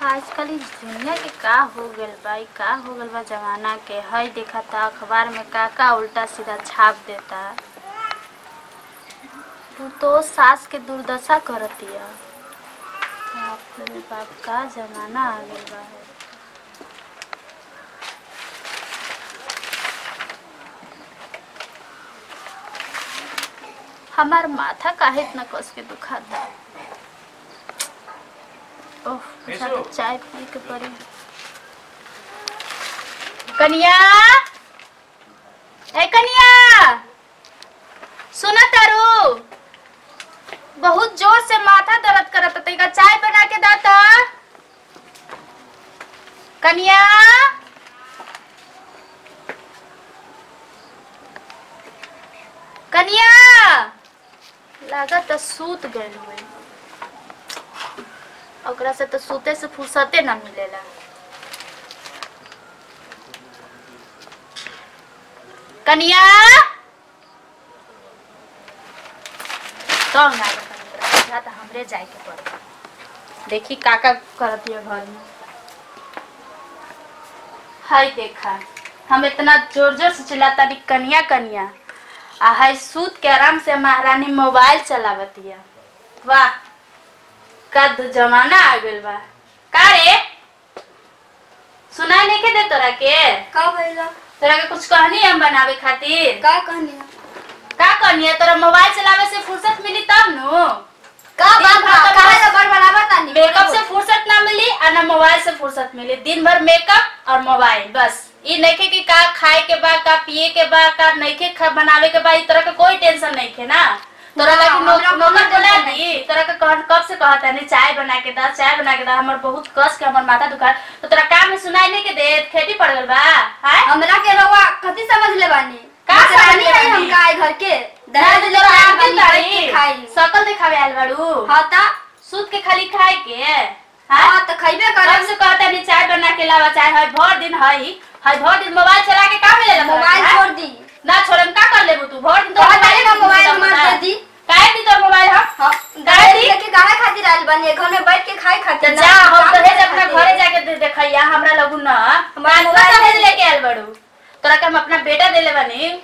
आजकल इ दुनिया के का हो गइल बा इ का हो गइल बा जमाना के हई देखता अखबार में का का उल्टा सीधा छाप देता तू तो सास के दुर्दशा करतिया बाप रे बाप का जमाना आ गइल बा हमार माथा काहे इतना कस के दुखाता ओह अच्छा तो चाय पी के पड़ी कनिया ए कनिया सुना तारू बहुत जोर से माथा दर्द करत तैका चाय बना के दाता कनिया कनिया लागत सूत गइल हुई ओकरा से तो सूते से फुर्सते ना मिलेला कनिया कौन आ गया तो हमरे जाए के पड़ी देखी काका करत है घर में हाय देखा हम इतना जोर जोर से चिल्लाता नी कनिया कनिया आ हाय सूत के आराम से महारानी मोबाइल चलावतिया वाह कद जमाना आ गइल बा का रे सुनाई नहीं के दे तोरा के का भइला तोरा के कुछ कहनी हम बनावे खातिर का कहनी का कहनी है तोरा मोबाइल चलावे से फुर्सत मिली तब नु का दिन बात भर बा तो काहे बस रबर बराबर तानी मेकअप से फुर्सत ना मिली और ना मोबाइल से फुर्सत मिली दिन भर मेकअप और मोबाइल बस ई नइखे कि का खाए के बा का पिए के बा का नइखे खा बनावे के बा ई तरह के कोई टेंशन नइखे ना तोरा ना, लगी नो- हमरा नौकर कोई बोला टेंशन दी तोरा के कहन कब से कहता नहीं चाय बना के दा चाय बना के दा हमर बहुत कस के हमर माथा दुखा तो तोरा काम में सुनाई नहीं के दे खेती पड़ गल बा हाय हमरा के रवा कथी समझ ले बानी का का समझ समझ ले हम बानी? का घर के दहेज दहेज ले ले आके बानी तारी बैठ के खाई सकल दिखावे आयल बाड़ू हां ता सूत के खाली खाए के हाय हां त खइबे कब करब से कहता नहीं चाय बना के लावा चाय है भर दिन है है भर दिन मोबाइल चला के का मिलेला तोरा मोबाइल के, हैं? छोड़ दी ना छोड़म का कर लेबू तू भर दिन तो हटाई ना मोबाइल हमार दे दी काहे दी तोर मोबाइल हम हां दे दी लेके काहे खातिर आइल बानी घर में बैठ के खाए तो खातिर जा हम दहेज अपना घरे जाके दे देखैया हमरा लगू ना हमार हमारा मोबाइल दहेज दे- लेके आयल बड़ू तोरा के हम अपना बेटा देले बानी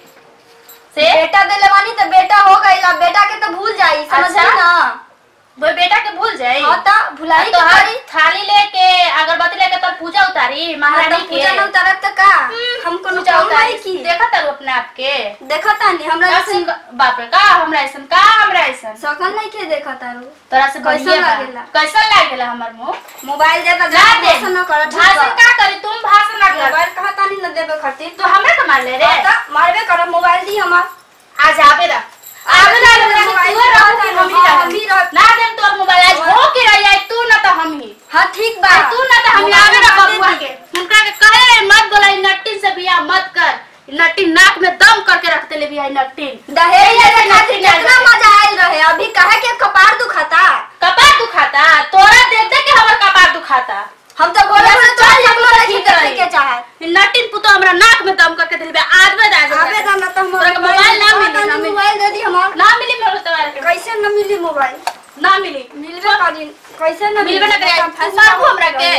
से बेटा देले बानी त बेटा हो गइल अब बेटा के तो भूल जाई समझ अच्छा। ना वो बेटा के भूल जाई हां ता भुलाई तो के हर पड़ी थाली लेके अगरबत्ती लेके तोर पूजा उतारी महारानी के पूजा न उतारत त का हम कोनो पूजा काम उतारी नहीं की देखा तारू अपने आप के देखत तानी हमरा का से सिंग- बाप रे का हमरा ऐसन का हमरा ऐसन सकल नहीं के देखत तारू तोरा से कैसन बढ़िया बा। लागेला? कैसन लागेला हमर मुंह मोबाइल दे त ना दे भाषण न कर ठीक भाषण बा का करी तुम भाषण ना कर मोबाइल कहा तानी न देबे खातिर तो हमरे तो मार ले रे हाँ त मारबे कर मोबाइल दी हमार आज आवे रा आवे रा हमरा मोबाइल तू रहो कि हम ही हाँ, रहो हम ही रहो। ना देम तोर मोबाइल आज हो के रही आई तू ना तो हम ही हां ठीक बा आ तू ना तो हम मोबाइल आवे रा हमार दे बबुआ दी। के उनका के कहे रे मत बोला इ नट्टी से बियाह मत कर इ नट्टी नाक में दम करके रखते ले बियाह नट्टी दहेज यही लेके ऐसे खातिर नट्टी कितना मजा आइल रहे अभी कहे के कपार दुखाता कपार दुखाता तोरा देख देख के हमर कपार दुखाता हम तो बोले यहाँ से चल चल हम जाए, नहीं ठीक करने रही। के चाहे इ नट्टी पुतो हमरा नाक में दम करके दिलबे आज में आज आबे ना ना तो हम तोरा के मोबाइल ना मिली, ना मिली। मोबाइल दे दी हमार ना मिली मोर तोरा के कैसे न मिली मोबाइल ना मिली मिलबे करी कैसे न मिलबे ना करे फंस मारबू हमरा के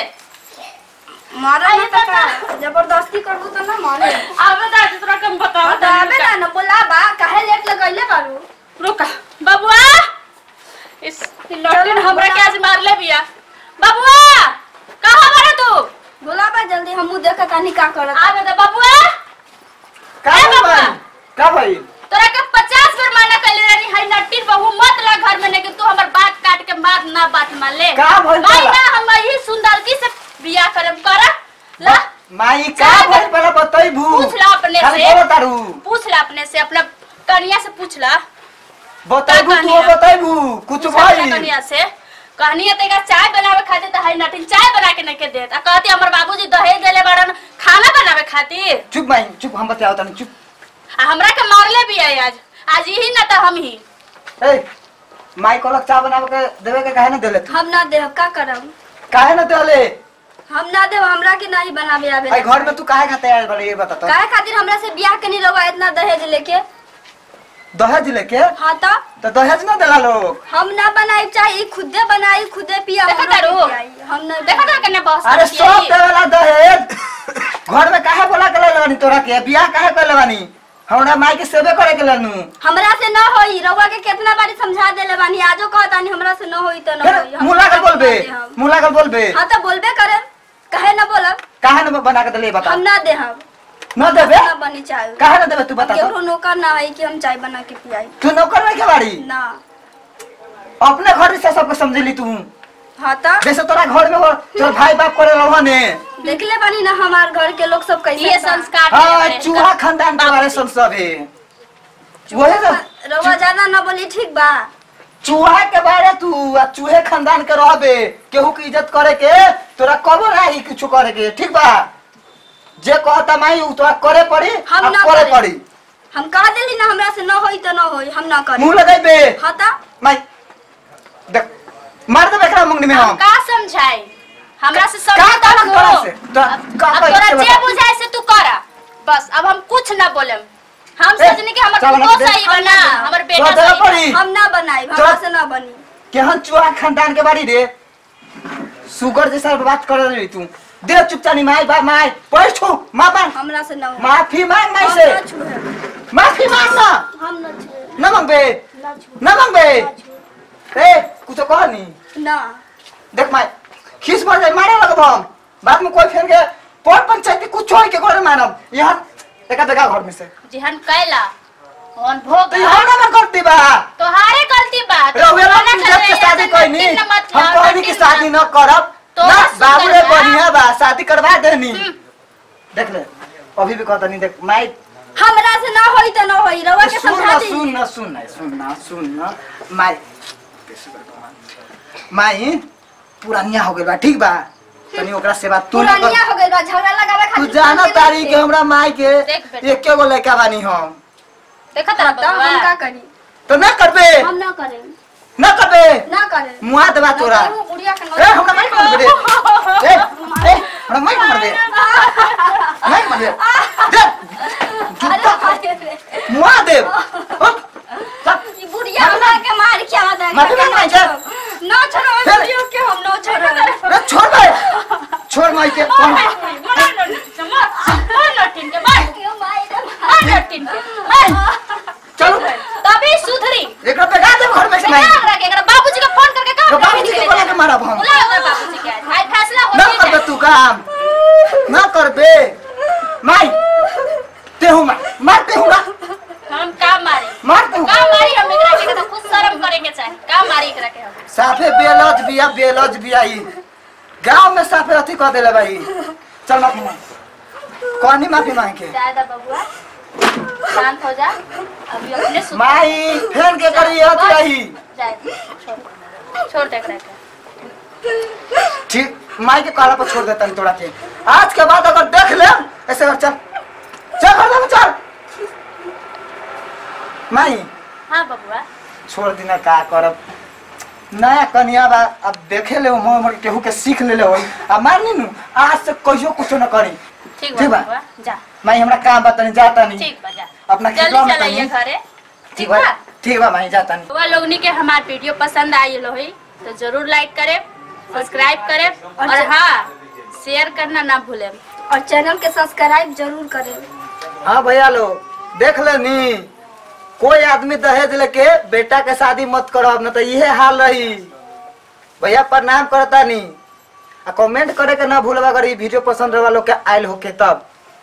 मारा ना तो का जबरदस्ती करबू तो ना मारे आवे दा तोरा के हम बताओ हाँ, तो आबे ना न बोला बा काहे लेट लगैले बारू रुका बबुआ इस लड़के ने हमरा के आज मार ले बिया बबुआ कहां बारे तू बोला बा जल्दी हमू देख तानी का करत आवे दा बबुआ का ए भइल बाबा। बा? का भइल तोरा के 50 बार माना कहले रही है नट्टी बहू मत ला घर में लेकिन तू हमर बात काट के मार ना बात मान ले का भइल भाई बा? ना हम यही सुंदरकी से बियाह करम कर ला माई का जा भइल पहले बतैबू पूछ ला अपने खाली से बोलो तारू पूछ ला अपने से अपना कनिया से पूछ ला बतैबू का तू कहनी है? बतैबू कुछ पूछ अपना भइल कनिया से कहनी है तेरा चाय बनावे खातिर तो है नटिन चाय बना के नहीं देत आ कहती हमर बाबूजी दहेज देले बाड़न खाना बनावे खातिर चुप माई चुप हम बताओ तनी चुप आ हमरा के मारले भी है आज आज यही ना तो हम ही ए माई कोलक चाय बनावे के देवे के काहे न देले तू हम ना देह का करब काहे न देले हम ना देव हमरा के नहीं बनावे आवे आई घर में तू काहे खाते आयल बारे ये बता तो काहे खातिर हमरा से बियाह के नहीं रहुआ इतना दहेज लेके दहेज लेके हाँ तो तो दहेज ना देला लोग हम ना बनाई चाहे खुदे बनाई खुदे पिया देखा हमरा तारू? के पियाई। हम ना देखो तो कन्या बॉस अरे सब देवेला दहेज घर में काहे बोला के लेवानी तोरा के बियाह काहे कर लेवानी हमरा माई के सेवे करे के लेनु हमरा से न होई रउआ के कितना बारी समझा देले बानी आजो कहतानी हमरा से न होई तो न होई फिर हम मुला कर ना बोलबे दे हम। मुला कर बोलबे हाँ तो बोलबे करे कहे न बोलब काहे न बना के देले बता हम ना दे हम न देबे ना बनी चाय काहे न देबे तू बता तो केकरो नौकर ना है कि हम चाय बना के पियाई तू नौकर नहीं के बाड़ी ना अपने घर से सबको समझली तू हाँ तो जैसे तोरा घर में हो तोर भाई बाप करे रहो ने देखले बानी ना हमार घर के लोग सब कैसे ये बा। संस्कार हाँ हमारे चूहा खानदान के बारे सुन सब है वही सब रउआ ज्यादा ना बोली ठीक बा चूहा के बारे तू आ चूहे खानदान के रहबे केहू की इज्जत करे के तोरा कबो नहीं कुछ करे के ठीक बा जे कहता माई उ तोरा करे पड़ी हम आ ना करे करी। पड़ी हम कह देली ना हमरा से न होई तो न होई हम ना करी मुंह लगाइबे हाँ तो माई देख मार देबे एकरा मुंगनी में हम हम का समझाए हमरा से का समझ का तक तोरा हो से तोरा का अब कहे तोरा के जे बता। बुझाए से तू करा बस अब हम कुछ ना बोलेम हम ए, सोचनी कि हमर चल ना, पुतो देख। सही बना हमर बेटा तोरा देबे सही बना। पड़ी हम ना बनाई तो- हमरा से ना बनी केहन चूहा खानदान के बाड़ी रे सुगर जैसा बात कर रही तू दे चुपचानी माई बा माई पैर छू मां मां हमरा से ना होई माफी मांग माई हम से ना छुए माफी मांग ना हम ना छुए न मांगबे ना छुए न मांगबे ए कुछ कह नी ना देख माई खीस भर जाए मारे लगब हम बाद में कोई फेर के पौर पंचायती कुछ होई के करे मानब यहाँ एका बेगा घर में से जिहन कैला हन भोग तो यहाँ ना मन करती बा तोहारे गलती बा तो रहुए बोला लोग करे, इज्जत के शादी ऐसा कोई नहीं नमकीन न मत हम खाओ, कहनी कि नमकीन शादी मत। न करब तो ना बस बाबू रे सुंदर बा। बढ़िया बा शादी करवा देनी देख ले अभी भी कहता नहीं देख माई हमरा से ना होई तो ना होई रउआ के सुन समझा ना दी सुन ना सुन ना सुन ना सुन ना माई माई पुरानिया हो गइल बा ठीक बा तनी ओकरा सेवा तू ना कर पुरानिया हो गइल बा झगड़ा लगावे तू खातिर जाना शांति तारी नहीं के हमरा माई के देख बेटा। एके गो लड़का बानी हम देखा तेरा तो हम का बबुआ करी तो ना करबे हम ना करें ना करबे ना करें मुआ देबा तोरा ना करूं, बुढ़िया के ए हमरा माई मार दे ए ए हमरा माई मार दे माई मार दे दे जूता अरे रे मुआ दे उठ, चल। ई बुढ़िया हमरा के मार के आवा दे माफी मांग माई के। ना छोड़ो फिर? बुढ़िया के हम ना छोड़ो अरे छोड़ बे छोड़ माई के कौन क्यों माई रे चलो तभी सुधरी एकरा पे गा दे घर में से नहीं बाबूजी का फोन करके तो कहा बाबूजी के बोला के मारब हम बुला ओकर बाबूजी के भाई फैसला हो ना करबे तू काम ना करबे माई ते हूं मार मारते हूं ना हम का मारी मारते हूं का मारी हम एकरा के तो खुद शर्म करेंगे चाहे का मारी एकरा के हम साफे बेलज बिया बेलज बिया ई गांव में साफे अथी कह देले भाई चल माफी मांग कौनी माफी मांग के दादा बबुआ शांत हो जा अभी अपने सुध माई फेन के करी अथी रही जाए छोड़ छोड़ दे एकरा के ठीक माई के कहला पर छोड़ देता हूं तोड़ा के आज के बाद अगर देख ले ऐसे कर चल चल घर में चल माई हाँ बबुआ छोड़ दिना का करब नया कनिया बा अब देखे ले मोह मोर केहू के सीख ले ले होई आ मारनी नु आज से कहियो कुछ न करी ठीक ठीक बा बा। बबुआ जा माई हमरा काम बा तनी जाता नहीं ठीक बा जा अपना जल्दी खिलौना में चलाइए तनी घरे ठीक ठीक बा बा ठीक बा माई जाता नहीं बबुआ लोगनी के हमार वीडियो पसंद आई होई तो जरूर लाइक करे सब्सक्राइब करे और हाँ शेयर करना ना भूलें और चैनल के सब्सक्राइब जरूर करें हाँ भैया लोग देख ले नी कोई आदमी दहेज लेके बेटा के शादी मत करब न तो इहे हाल रही भैया प्रणाम करता नी आ कमेंट करे के ना भूलबा अगर ई वीडियो पसंद रहा लोग के आयल होके तब